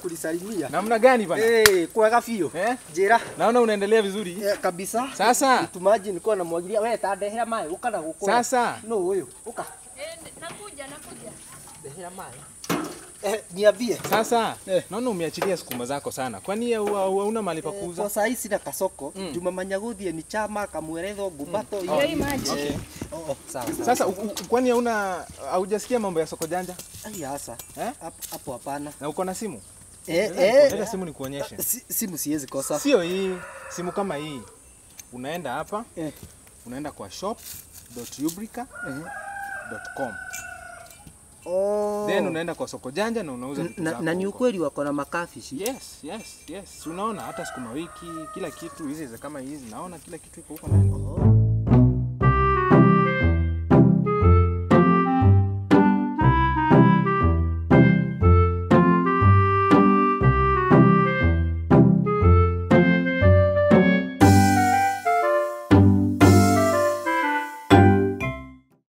kunisalimia. Namna gani bana? Eh, kwega biũ. Eh? Njĩra. Naona unaendelea vizuri. Eh, kabisa. Sasa Mtumaji nilikuwa namwagilia wewe tandehera maĩ ũka na gũkũ. Sasa. No ũyũ. Ũka. Eh, nakuja nakuja. Ndehera maĩ. Eh, niambie. sasa Eh. naona umeachilia sukuma zako sana. Kwani hau- hau- hauna mahali pa Kwa kuuza? saa ici na kasoko Mm. jumamanya gũthiĩ ni chama kamweretho ngumbato Ndio hii maji. Okay. Oh, oh, sawa sawa. Sasa u- u- kwani hauna haujasikia mambo ya soko janja? Ai hasa. Eh? Hapo hapo hapana. Na uko na simu? Eh, Leta eh. simu nikuonyeshe. Si- Simu siwezi kosa. Sio hii, simu kama hii. Unaenda hapa, Eh. unaenda kwa shop.ubrica.com. Oh. Then unaenda kwa soko janja na unauza vitu na, zako na ni huko. ukweli wako na makafishi. Yes, yes, yes. Unaona hata sukuma wiki, kila kitu hizi za kama hizi, naona kila kitu iko huko ndani. Oh.